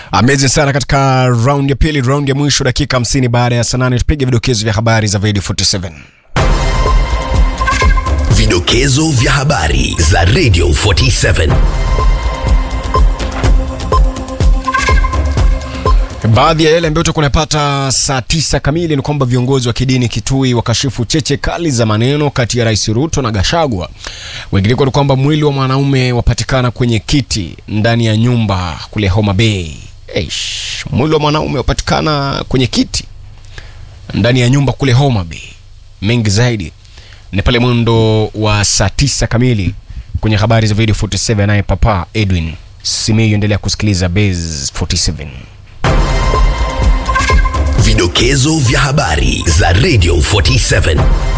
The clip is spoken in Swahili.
Amazing sana katika round ya pili, round ya mwisho, dakika 50 baada ya saa nane, tupige vidokezo vya habari za Radio 47. Vidokezo vya habari za Radio 47. Baadhi ya yale ambayo tutakuwa tunapata saa tisa kamili ni kwamba viongozi wa kidini Kitui wakashifu cheche kali za maneno kati ya Rais Ruto na Gashagwa. Wengineko ni kwamba mwili wa mwanaume wapatikana kwenye kiti ndani ya nyumba kule Homa Bay. Eish, mwili wa mwanaume wapatikana kwenye kiti ndani ya nyumba kule Homa Bay. Mengi zaidi ni pale mwendo wa saa tisa kamili kwenye habari za video 47, naye Papa Edwin Simiyu. Endelea kusikiliza Base 47. Vidokezo vya habari za Radio 47.